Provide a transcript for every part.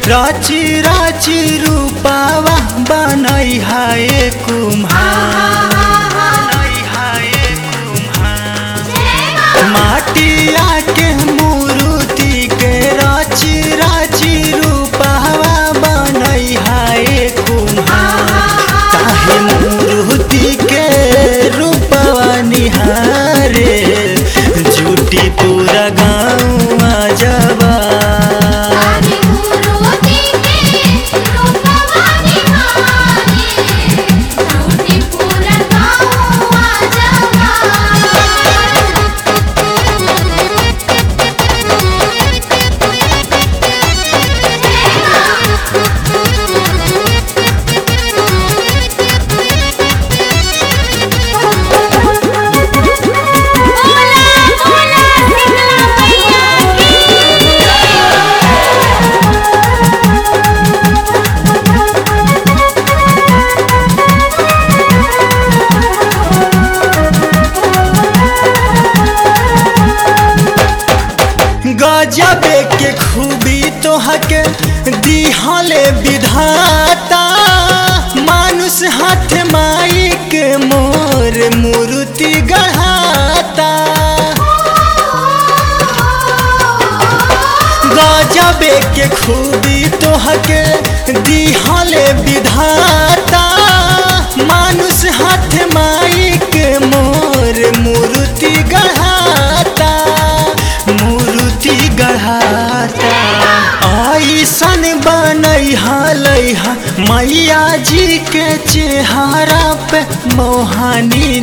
राची राची रूपावा बनई हाय कुम्हार बनई हाय कुम्हार माटिया के मूर्ति के राची राची रूपावा बनई हाय कुम्हार काहे मूर्ति के रूपवा निहारे झूठी पूरा गाँव जबा आदि मूर्ति के रूपवा निहारे झूठी पूरा गाँव जबा बोला बोला सिंगला मैया गजबे के खूबी तोहके दिहले विधाता मानुष हाथ माई के मोर मूर्ति गढ़ाता गजबे के खूबी तोहके दिहले विधाता मानुष हाथ माई के मोर मूर्ति गढ़ाता मूर्ति गढ़ाता ऐसन बनई हलैहा मैया जी के चेहरा पे मोहानी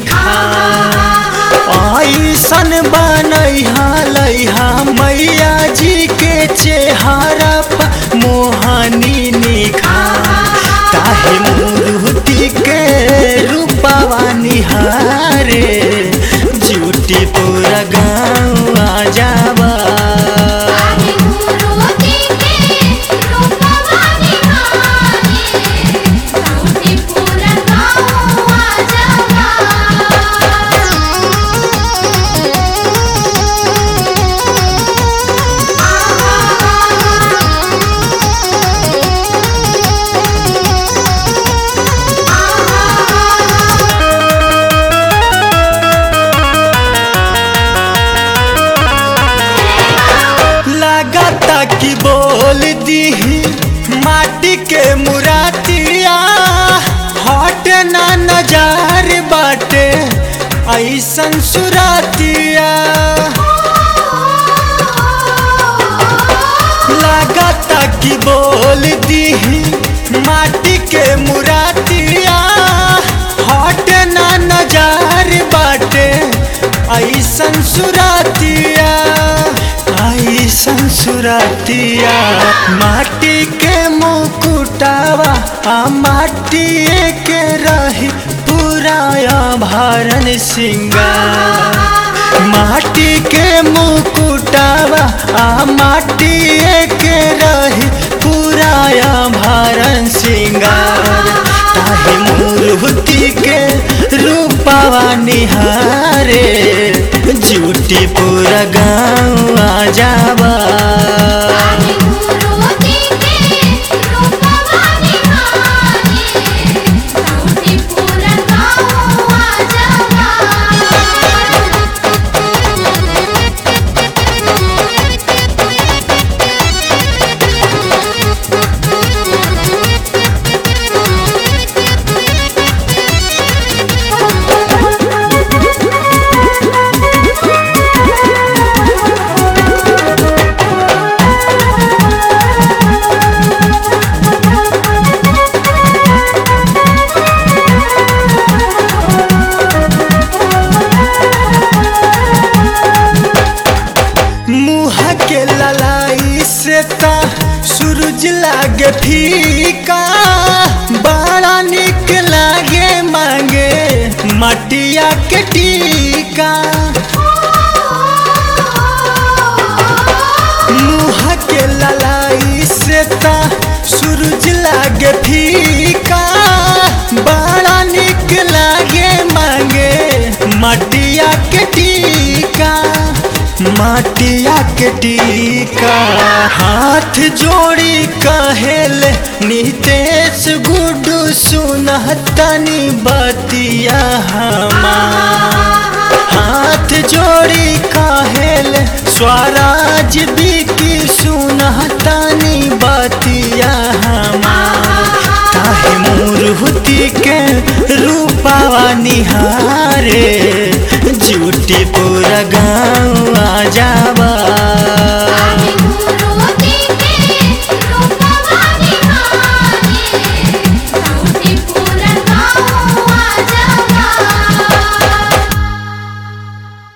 निखार ऐसन बनई हलैहा मैया जी के चेहरा पे मोहानी निखार काहे मूर्ति के रूपवा निहारे झूठी पूरा गाँव आ जावा आदि मूर्ति के रूपवा निहारे झूठी पूरा गाँव जबा लागता कि बोल दी माटी के मुरातिया हट ना नजार बाटे ऐसन सुरातिया लागता कि बोल दी माटी के मुरातिया हट ना नजार बाटे ऐसन सुरातिया ऐसन सुरातिया माटी के मुकुटावा आ माटी के रही पूरा आभरण सिंगार माटी के मुकुटावा आ माटी के रही पूरा आभरण सिंगार ताही मूर्ति के रूपावा निहारे झूठी पूरा गाँव आ जावा आदि मूर्ति के रूपवा निहारे झूठी पूरा गाँव जबा मुँह के ललाई से ता सूरज लागे फीका बड़ा निक लागे मांगे मटिया के टीका मुँह के ललाई से ता सूरज लागे फीका बड़ा निक लागे मांगे मटिया के टीका माटिया के टीका हाथ जोड़ी कहेल नितेश गुडू सुनहतनी बतिया हमार हाथ जोड़ी कहेल स्वराज बिकी सुनहतनी बतिया हमार काहे मूर्ति के रूपावा निहारे